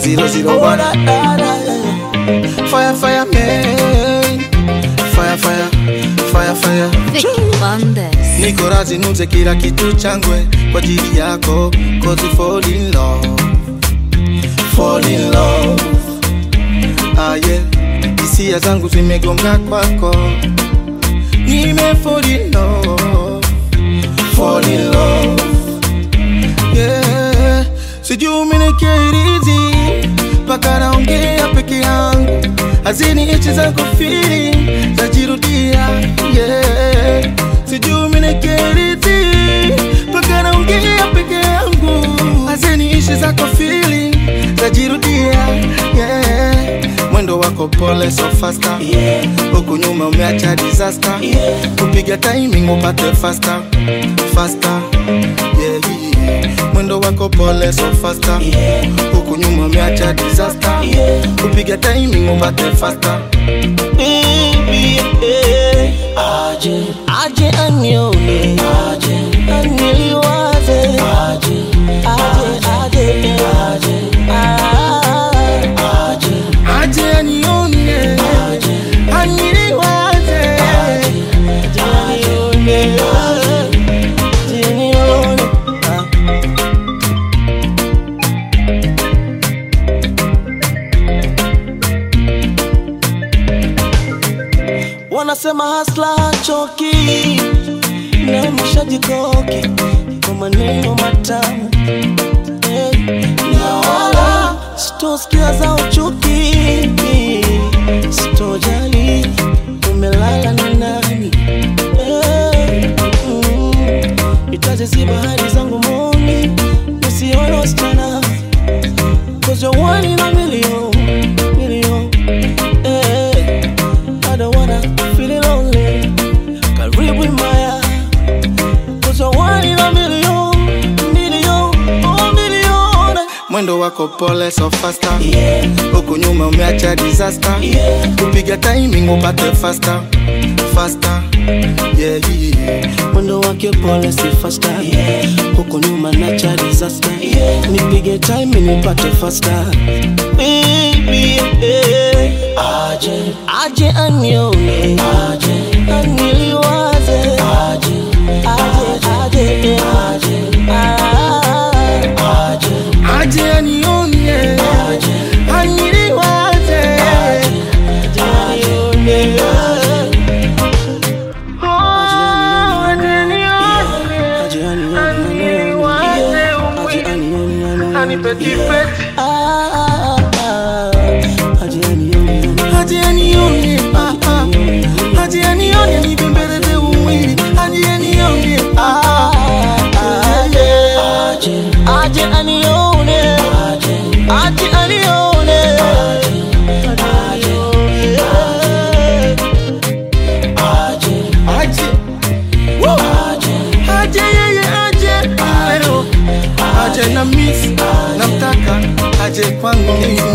zero zero Oh, one. da, da, da, yeah. Fire, fire, man. Fire, fire, fire, fire. Vicky Bandes. Niko razi nuze kila kitu changwe kwa ajili yako, cause we fall in love, fall in love. Ah yeah, hisia zangu zimegonga kwako, nime fall in love, fall in love. Yeah, sijui umenikeirizi mpaka naongea peke yangu, hazini ichi zako feeling zajirudia. Yeah, sijui umenikeirizi mpaka naongea peke yangu, hazini ichi zako feeling zajirudia. Yeah, mwendo wako pole so faster, Yeah, huku nyuma umeacha disaster, yeah. kupiga timing upate faster, faster. Yeah, yeah. mwendo wako pole so faster Yeah. huku nyuma umeacha disaster Yeah. kupiga timing upate faster Baby, eh. Aje, aje anione, aje, aniliwaze, aje, aje, aje, aje, ah, aje, aje anione aniliwaze aje anione, aje anione, ah. Wanasema hasla choki na mshajikoki kwa maneno matamu Eh, na wala sitosikia za uchuki, sitojali umelala na nani Eh, mm, nitaziziba hadi zangu moni usione wasichana Cause you're one in a million, million eh. I don't wanna feel it lonely. Karibu Maya, cause you're one in a million, million, oh million. mwendo wako pole so faster Yeah, huku nyuma umeacha disaster yeah, kupiga timing upate faster faster yeah, yeah. mwendo wake pole si faster. Yeah, huko nyuma nacha disaster. Yeah, nipige time nipate faster. Baby, eh. aje, aje anione, aje, aniliwaze, aje, aje, aje, aje, ah, aje. aje anione aniliwaze aje anione ah, ah. aje anione nibembeleze umwili aje anione ah, ah. Aje anione, aje anione, aje Woo! aje yeye aje leo aje na miss namtaka aje kwangu